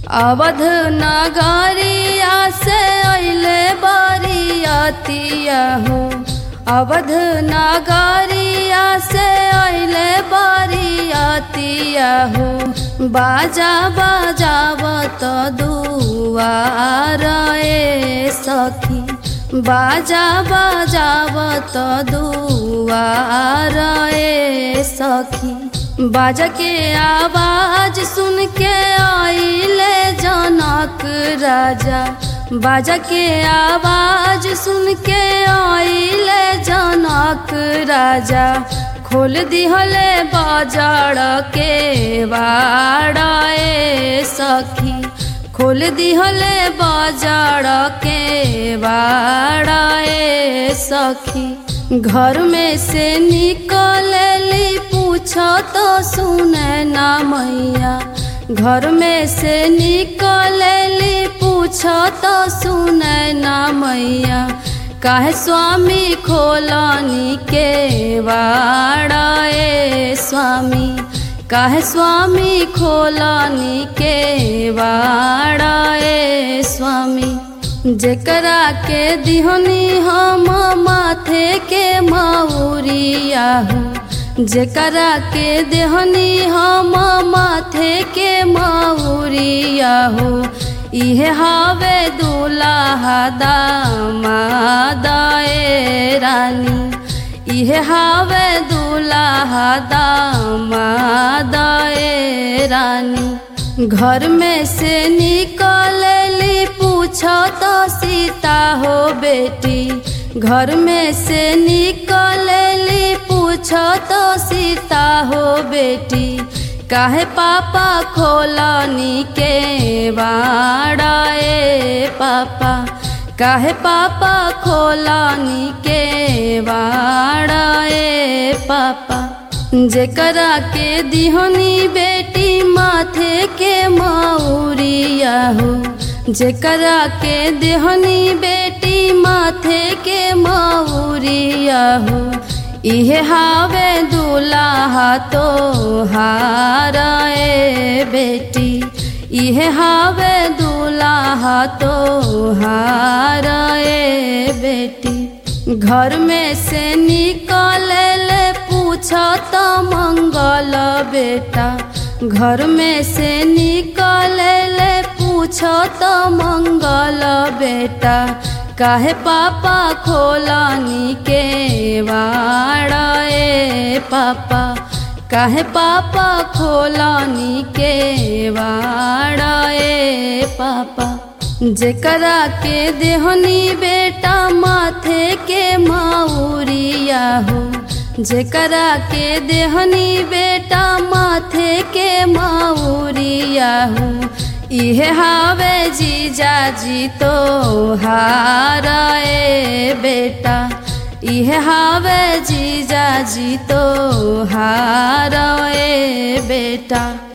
अवध नगरिया से अइले बरियतिया हो अवध नगरिया से अइले बरियतिया हो बाजा बजावत दुआर ए सखी बाजा बजावत दुआर ए सखी बाजा के आवाज सुन के आइले जनक राजा बाजा के आवाज सुन के आइले जनक राजा खोल दिहले बाजार के बाड़े सखी खोल दिहले बाजार के बाड़े सखी घर में से निकलली पूछ तो सुने ना मैया घर में से निकलली पूछ तो सुने ना मैया काहे स्वामी खोलनी के वाड़े स्वामी काहे स्वामी खोलनी के वाड़े स्वामी जेकरा के दिहनी हम माथे के मऊरिया हो जेकरा के देहनी हम माथे के मऊरिया हो इहे हवे दूल्हा दामादाए रानी इहे हवे दूल्हा दामादाए रानी घर में से निकलली पूछ तो सीता हो बेटी घर में से निकलली पूछ तो सीता हो बेटी काहे पापा खोलनी के बाड़े पापा काहे पापा खोलनी के बाड़े पापा जेकरा के दिहनी बेटी माथे के मऊरिया हो जेकरा के देहनी बेटी माथे के मऊरिया हो इहे हावे दूल्हा तो हारे बेटी इहे हावे दूल्हा तो हारे बेटी घर में से निकल पूछ तो मंगल बेटा घर में से निकल पूछ तो मंगल बेटा काहे पापा खोलनी के वाड़े पापा काहे पापा खोलनी के वाड़े पापा जेकरा के देहनी बेटा माथे के मऊरिया हो जेकरा के देहनी बेटा माथे के मऊरिया हो इहे हावे जीजा जी तो हारे बेटा इहे हावे जीजा जी तो हारे बेटा